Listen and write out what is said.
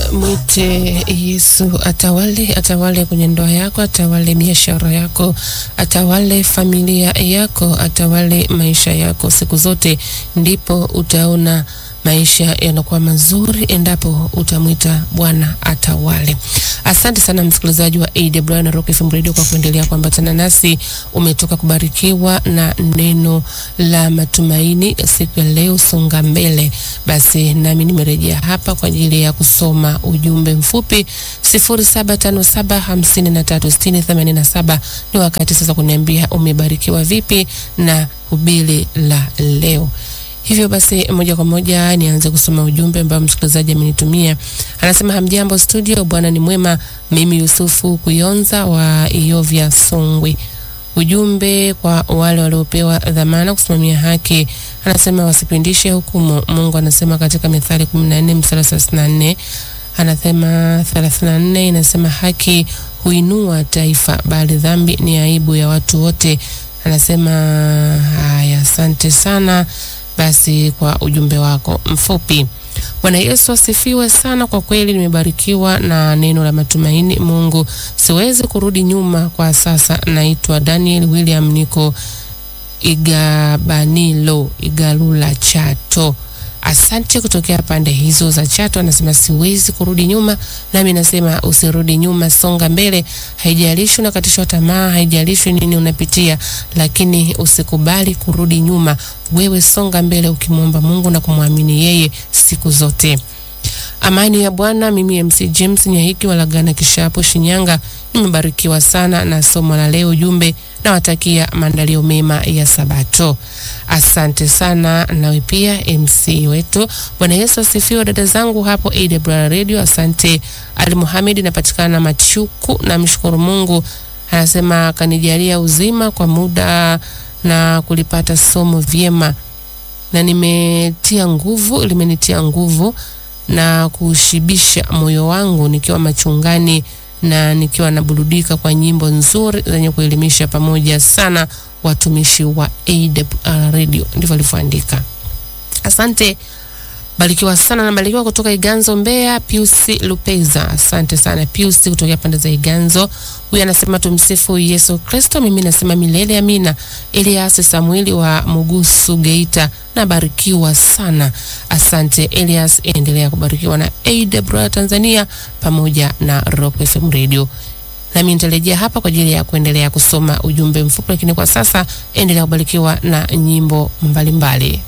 Mwite Yesu atawale, atawale kwenye ndoa yako, atawale biashara yako, atawale familia yako, atawale maisha yako siku zote, ndipo utaona maisha yanakuwa mazuri endapo utamwita Bwana atawale. Asante sana msikilizaji wa AWR na Rock FM Radio kwa kuendelea kuambatana nasi. Umetoka kubarikiwa na neno la matumaini siku ya leo, songa mbele. Basi nami nimerejea hapa kwa ajili ya kusoma ujumbe mfupi 0757536087. Ni wakati sasa kuniambia umebarikiwa vipi na hubiri la leo. Hivyo basi moja kwa moja nianze kusoma ujumbe ambao msikilizaji amenitumia. Anasema hamjambo studio, Bwana ni mwema. Mimi Yusufu Kuyonza wa Iyovya Songwe. Ujumbe kwa wale waliopewa dhamana kusimamia haki, anasema wasipindishe hukumu. Mungu anasema katika Mithali 14 mstari 34, anasema 34 inasema haki huinua taifa, bali dhambi ni aibu ya watu wote. Anasema haya, asante sana basi kwa ujumbe wako mfupi. Bwana Yesu asifiwe sana. Kwa kweli nimebarikiwa na neno la matumaini. Mungu, siwezi kurudi nyuma kwa sasa. Naitwa Daniel William, niko Igabanilo, Igalula, Chato. Asante kutokea pande hizo za Chato. Anasema siwezi kurudi nyuma, nami nasema usirudi nyuma, songa mbele. Haijalishi unakatishwa tamaa, haijalishi nini unapitia, lakini usikubali kurudi nyuma. Wewe songa mbele, ukimwomba Mungu na kumwamini yeye siku zote. Amani ya Bwana. Mimi MC James Nyahiki Walagana Kishapo, Shinyanga, nimebarikiwa sana na somo la leo. Ujumbe nawatakia maandalio mema ya Sabato. Asante sana nawe pia MC wetu. Bwana Yesu asifiwe. Dada zangu hapo AWR Radio, asante. Ali Muhamed, napatikana Machuku. Namshukuru Mungu, anasema kanijalia uzima kwa muda na kulipata somo vyema, na nimetia nguvu, limenitia nguvu na kushibisha moyo wangu nikiwa machungani na nikiwa naburudika kwa nyimbo nzuri zenye kuelimisha pamoja sana watumishi wa AWR Radio. Ndivyo alivyoandika. Asante, barikiwa sana na barikiwa kutoka Iganzo Mbeya, Pius Lupeza. Asante sana Pius kutoka pande za Iganzo. Huyu anasema tumsifu Yesu Kristo. Mimi nasema milele amina. Elias Samueli wa Mugusu Geita, nabarikiwa sana. Asante Elias, endelea kubarikiwa na AWR Tanzania pamoja na Rock FM Radio. Nami nitarejea hapa kwa ajili ya kuendelea kusoma ujumbe mfupi, lakini kwa sasa endelea kubarikiwa na nyimbo mbalimbali mbali.